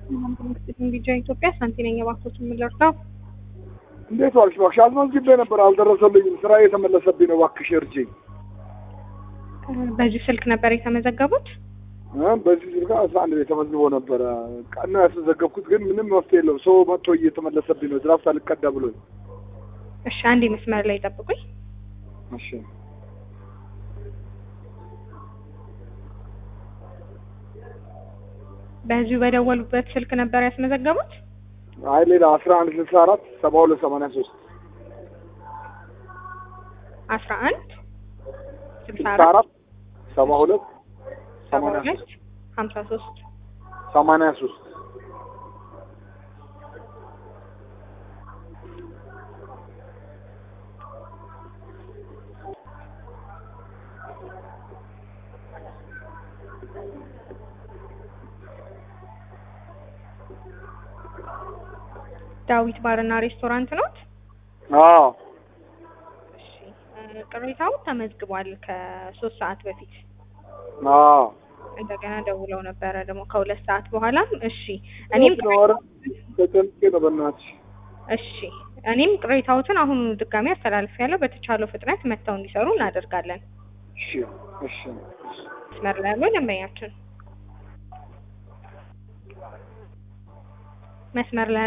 ቢጃ ኢትዮጵያ ሳንቲ ነኝ። እባክዎት የምንደርሰው እንዴት ዋልሽ? እባክሽ አስመዝግቤ ነበር አልደረሰልኝም። ስራ የተመለሰብኝ ነው። እባክሽ እርጅኝ። በዚህ ስልክ ነበር የተመዘገቡት? በዚህ ስልክ አስራ አንድ ላይ ተመዝግቦ ነበረ። ቀና ያስመዘገብኩት ግን ምንም መፍትሄ የለውም። ሰው መጥቶ እየተመለሰብኝ ነው። ድራፍት አልቀዳ ብሎኝ። እሺ አንዴ መስመር ላይ ጠብቁኝ። እሺ በዚሁ በደወሉበት ስልክ ነበር ያስመዘገቡት? አይ ሌላ አስራ አንድ ስልሳ አራት ሰባ ሁለት ሰማንያ ሶስት አስራ አንድ ስልሳ ስልሳ አራት አራት ሰባ ሁለት ሰባ ሰማንያ ሁለት ሶስት ሀምሳ ሶስት ሰማንያ ሶስት ዳዊት ባርና ሬስቶራንት ኖት? አዎ እሺ እ ቅሬታው ተመዝግቧል ከሶስት ሰዓት በፊት አዎ እንደገና ደውለው ነበረ ደግሞ ከሁለት ሰዓት በኋላም እሺ እኔም ነው ኧረ ተጨንቄ ነው በእናትሽ እሺ እኔም ቅሬታዎትን አሁን ድጋሚ አስተላልፍ ያለው በተቻለው ፍጥነት መጥተው እንዲሰሩ እናደርጋለን። እሺ እሺ መስመር ላይ ያለው ደንበኛችን መስመር ላይ